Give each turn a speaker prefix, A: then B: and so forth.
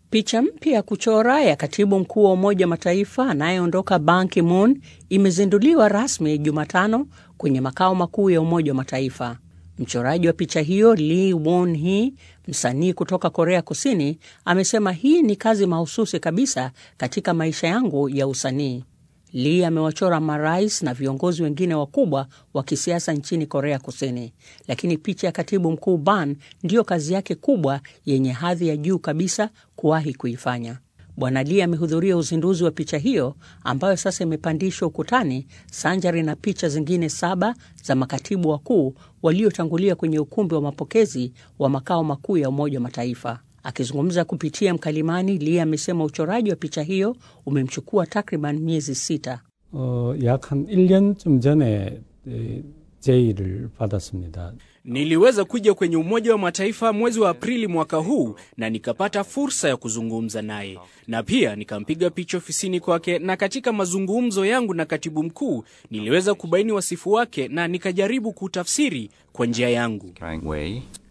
A: Picha mpya ya kuchora ya katibu mkuu wa Umoja wa Mataifa anayeondoka Ban Ki-moon imezinduliwa rasmi Jumatano kwenye makao makuu ya Umoja wa Mataifa. Mchoraji wa picha hiyo Lee Won-hee, msanii kutoka Korea Kusini, amesema hii ni kazi mahususi kabisa katika maisha yangu ya usanii. Lee amewachora marais na viongozi wengine wakubwa wa kisiasa nchini Korea Kusini, lakini picha ya katibu mkuu Ban ndiyo kazi yake kubwa yenye hadhi ya juu kabisa kuwahi kuifanya. Bwana Lee amehudhuria uzinduzi wa picha hiyo ambayo sasa imepandishwa ukutani sanjari na picha zingine saba za makatibu wakuu waliotangulia kwenye ukumbi wa mapokezi wa makao makuu ya Umoja wa Mataifa. Akizungumza kupitia mkalimani, Lee amesema uchoraji wa picha hiyo umemchukua takriban miezi sita.
B: 어, 약 한 1년쯤 전에 에, 제의를 받았습니다.
C: Niliweza kuja kwenye Umoja wa Mataifa mwezi wa Aprili mwaka huu na nikapata fursa ya kuzungumza naye, na pia nikampiga picha ofisini kwake, na katika mazungumzo yangu na katibu mkuu niliweza kubaini wasifu wake na nikajaribu kutafsiri kwa njia yangu.
D: right way